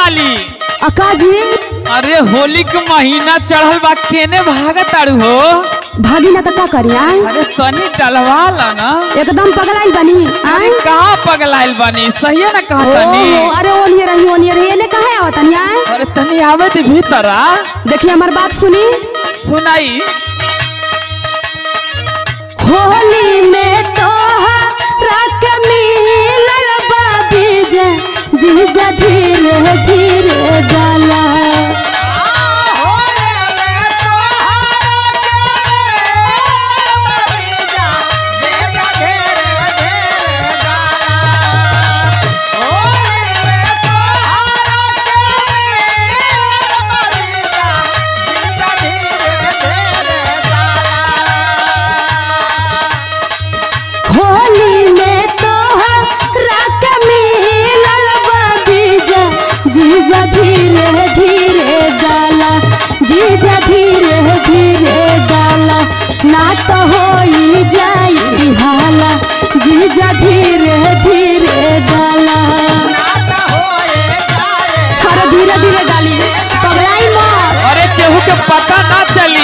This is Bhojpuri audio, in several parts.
डाली अकाजी अरे होली के महीना चढ़ल बा केने भागत तारू हो भागी ना तो का करी आए अरे तनी डलवा ला ना एकदम पगलाइल बनी अरे आए कहाँ पगलाइल बनी सही है ना कहा तनी ओहो, अरे ओनिए रही ओनिए रही एने कहा आवत तनी आए अरे तनी आवे दे भीतर आ देखिए हमार बात सुनी सुनाई होली में तो रक मिलल बाबी जे जीजा धीरे धीरे गाला होली में तो रक मिलल बाबी जे जीजा धीरे धीरे गाला जीजा धीरे धीरे गाला ना तो होई जाई हाला जीजा धीरे धीरे गाला अरे धीरे धीरे डाली पगलाई मत अरे केहू के पता ना चली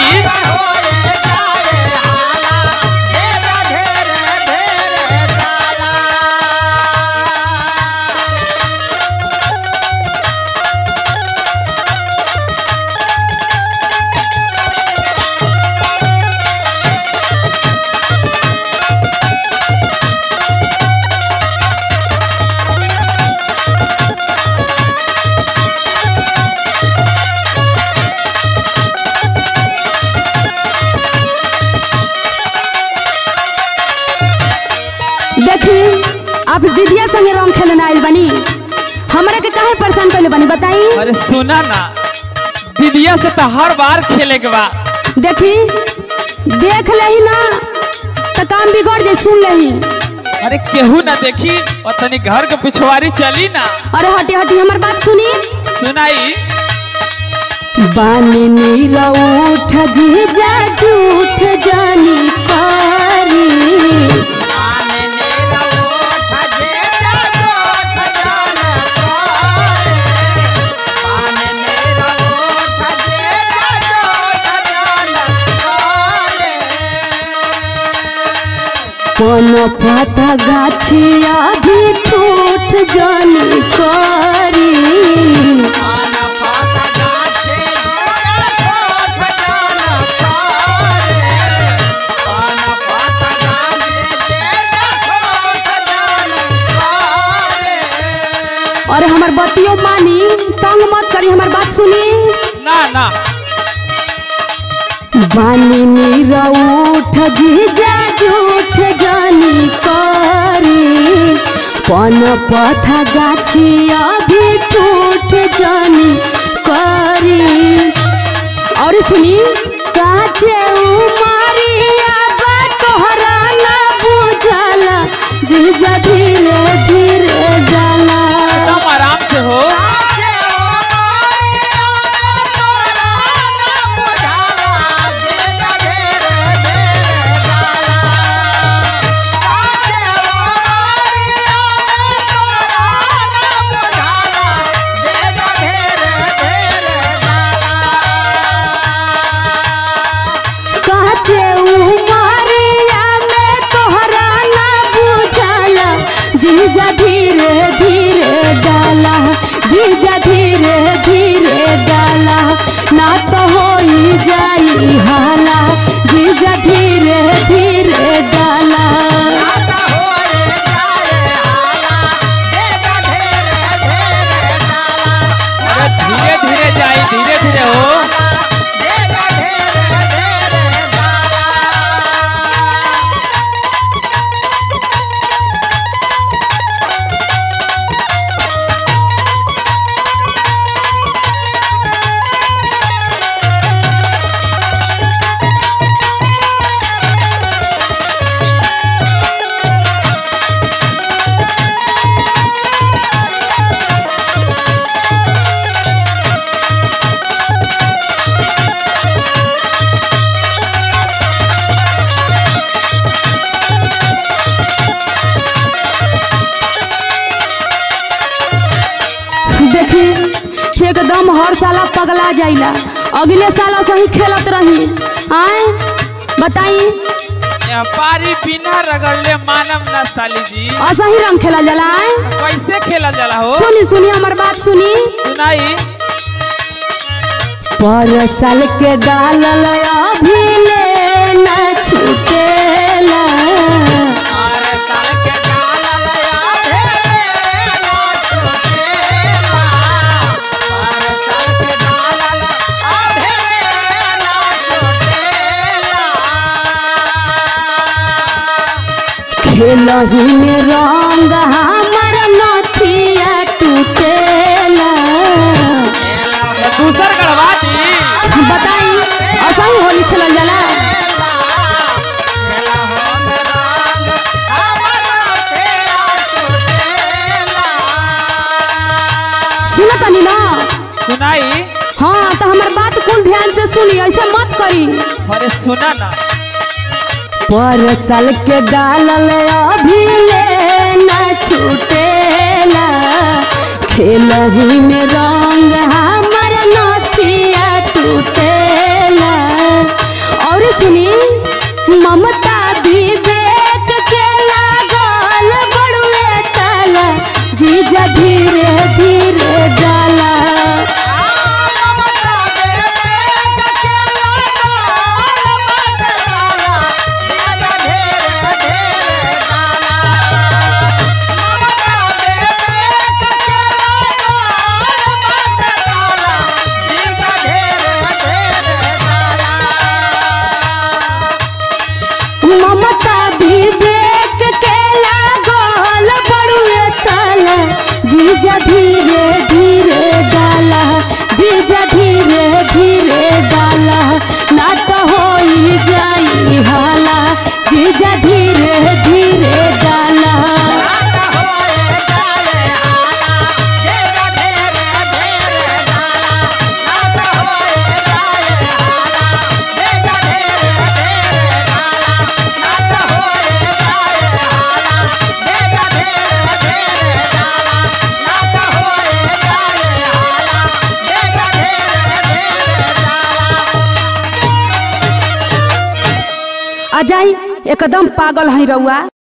देखी आप दीदिया संगे रंग खेलने आइल बनी हमरा के काहे परेशान कइले बनी बताई अरे सुना ना दीदिया से तो हर बार खेले के बा देखी देख लही ना तो काम बिगड़ जाई सुन लही अरे केहू ना देखी और तनी घर के पिछवाड़ी चली ना अरे हटी हटी हमर बात सुनी सुनाई बानी नीला उठ जीजा झूठ जानी पारी कोन पता गाछिया भी ठूठ जानी करी अरे हमर बतियो मानी तंग मत करी हमर बात सुनी ना ना बानी नीरा उठ जीजा झूठ जानी करी पन पथा गाछिया भी ठूठ जानी करी और सुनी काचे उमरिया बा तोहरा ना बुझला जीजा धीरे धीरे जाला एकदम आराम से हो काचे उमरिया में तोहरा ना बुझला जीजा धीरे धीरे डाला जीजा धीरे धीरे डाला ना तो होई जाई हाला जीजा धीरे धीरे डाला अरे धीरे धीरे जाई धीरे धीरे हो पगला जाइला अगले साल सही खेलत रही आए बताई व्यापारी बिना रगड़ले मानव ना साली जी असही रंग खेला जाला आए कैसे खेला जाला हो सुनी सुनी हमार बात सुनी सुनाई पर साल के डालल अभी ले न छूटेला खेलही में रंग हमर नथिया टूटेला तो दूसर गड़वा दी बताई असही होली खेलल जाला सुनत तनी ना सुनाई हाँ तो हमार बात कुल ध्यान से सुनी ऐसे मत करी अरे सुना ना पर साल के डालल अभी ले न छूटेला खेलही में रंग हमर नथिया टूटेला और सुनी ममता विवेक के लागल बड़ुए ताला जीजा धीरे धीरे डाला ममता विवेक के लागल बड़ुए ताला जीजा धीरे धीरे डाला जीजा धीरे धीरे डाला ना तो होई जाई हाला जीजा धीरे धीरे डाला अजाई एकदम पागल है रउआ